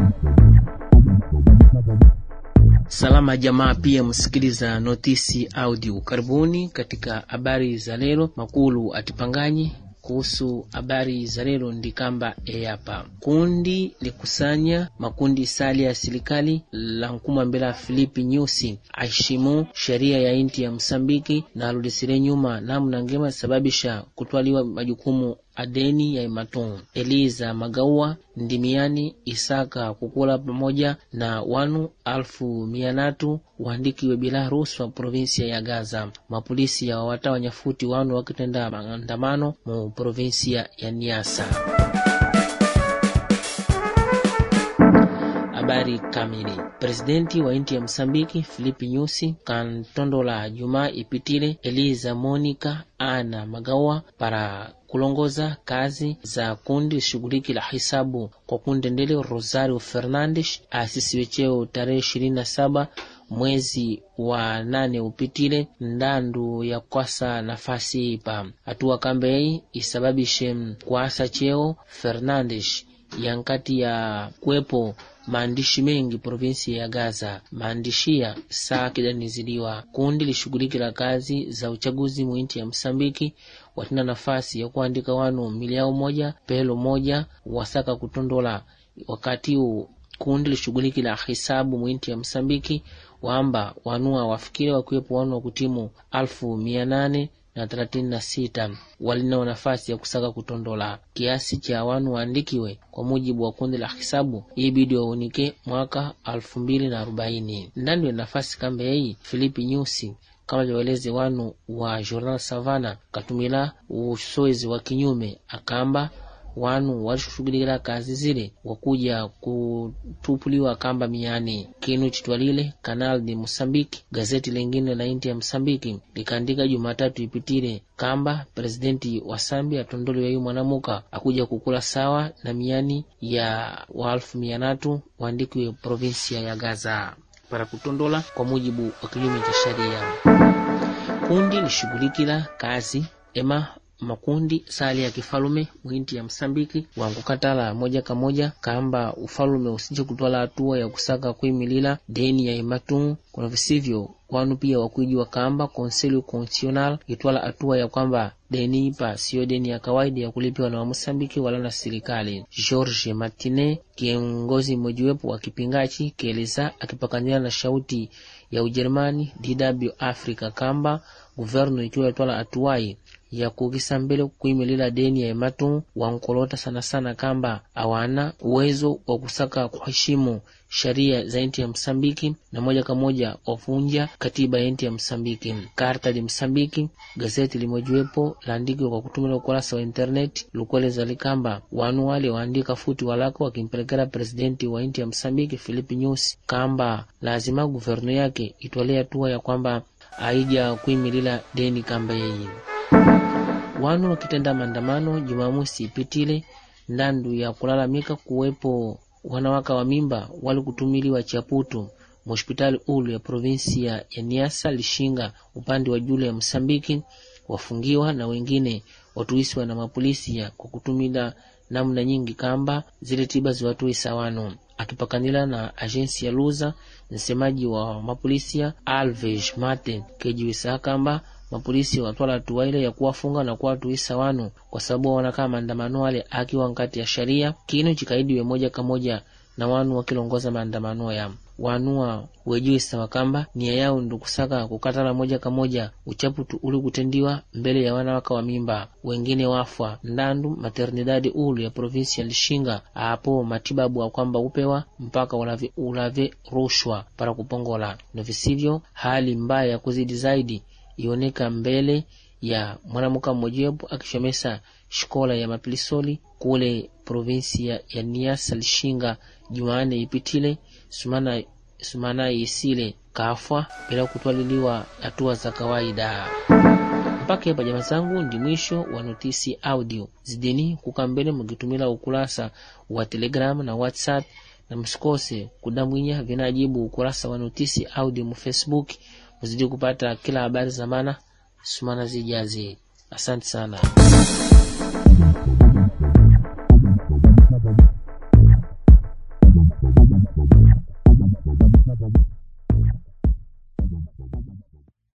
Salama jamaa, pia msikiliza notisi audio. Karibuni katika habari za leo. Makulu atipanganyi kuhusu habari za leo ndikamba eyapa kundi likusanya makundi sali ya serikali la nkuma mbele ya Filipi Nyusi aishimu sheria ya inti ya Msambiki na aludisire nyuma namna ngema sababisha kutwaliwa majukumu adeni ya imaton Eliza Magaua ndimiani Isaka kukula pamoja na wanu alfu mia natu waandikiwe bila ruhusa provinsia ya Gaza. Mapolisi ya wawata wanyafuti wanu wakitenda maandamano mu provinsia ya Niasa. Habari kamili. Presidenti wa inti ya Msambiki Filipi Nyusi kantondola Jumaa ipitile Eliza Monica Ana Magawa para kulongoza kazi za kundi shughuliki la hisabu kwa kundendele Rosario Fernandes asisiwe cheo tarehe ishirini na saba mwezi wa nane upitile ndandu ya kwasa nafasi ipa hatua kambei isababishe kwasa cheo Fernandes yankati ya kuwepo maandishi mengi provinsi ya Gaza. Maandishi ya saa kidaniziliwa kundi lishughuliki la kazi za uchaguzi mwinti ya Msambiki watina nafasi ya kuandika wanu miliao moja pelo moja wasaka kutondola wakati huu kundi lishughuliki la hisabu mwinti ya Msambiki wamba wanua wafikire wakiwepo wanu wa kutimu alfu mia nane na thelathini na sita walinao nafasi ya kusaka kutondola kiasi cha wanu waandikiwe kwa mujibu wa kundi la hisabu ibidi waunike mwaka alfu mbili na arobaini ndani ya nafasi kambe hii Filipi Nyusi kama liwaeleze wanu wa Journal Savana katumila usoezi wa kinyume akamba wanu walishughulikila kazi zile wakuja kutupuliwa kamba miani kinu chitwalile Canal de Mosambiki. Gazeti lingine la inti ya Msambiki likaandika Jumatatu ipitile kamba presidenti wa Sambi atondoliwa yu mwanamuka akuja kukula sawa na miani ya wa alfu mia natu waandikiwe provinsia ya Gaza para kutondola kwa mujibu wa kinyume cha sheria. Kundi lishughulikila kazi ema makundi sali ya kifalume mwinti ya Msambiki wankukatala moja kwa moja kamba ufalume usije kutwala hatua ya kusaka kuimilila deni ya imatu kuna visivyo wanu pia wakuijiwa kamba konselio constitutional itwala hatua ya kwamba deni ipa siyo deni ya kawaida ya kulipiwa na Wamosambiki wala na serikali. George Martine kiongozi mmojiwepo wa kipingachi kieleza akipakanila na shauti ya Ujerumani DW Africa kamba guvernu ikiwa itwala hatuai ya kukisa mbele kuimilila deni ya ematu wankolota sana sana kamba awana uwezo wa kusaka kuheshimu sheria za nchi ya Msambiki na moja kwa moja wavunja katiba ya nchi ya Msambiki. Karta li Msambiki gazeti limojiwepo laandikwa kwa kutumila ukurasa wa internet lukueleza likamba wanu wale waandika futi walako wakimpelekera presidenti wa nchi ya Msambiki Filipi Nyusi kamba lazima guvernu yake itwalee hatua ya kwamba aija kuimilila deni kamba yeye wanu wakitenda maandamano Jumamosi ipitile ndandu ya kulalamika kuwepo wanawaka wa mimba wali kutumiliwa chaputu mhospitali ulu ya provinsia ya Niasa Lishinga upande wa juu ya Msambiki wafungiwa na wengine watuisiwa na mapolisi ya kwa kutumila namna nyingi kamba zile tiba ziwatuisa wanu akipakanila na ajensi ya Luza msemaji wa mapolisia Alves Martin kejiwisa kamba mapolisi watwala hatua ile ya kuwafunga na kuwatuisa wanu kwa sababu wanakaa maandamano wale akiwa nkati ya sharia kinu chikaidiwe moja kwa moja na wanu wakilongoza maandamano ya wanua wejuisa wakamba nia yao ndukusaka kukatala moja kwa moja uchaputu uli kutendiwa mbele ya wanawaka wa mimba wengine wafwa ndandu maternidadi ulu ya provinsi ya Lishinga apo matibabu wa kwamba upewa mpaka ulave, ulave rushwa para kupongola na visivyo hali mbaya ya kuzidi zaidi ioneka mbele ya mwanamuka mmojawapo akishomesa shikola ya mapilisoli kule provinsi ya, ya Niasa Lishinga Jumanne ipitile sumana sumana isile kafwa bila kutwaliliwa hatua za kawaida. Mpaka hapa jamaa zangu, ndi mwisho wa notisi audio. Zidini kukambele mkitumila ukurasa wa Telegram na WhatsApp, na msikose kudamwinya vinajibu ukurasa wa notisi audio mu Facebook muzidi kupata kila habari za maana sumana zijazi. Asante sana.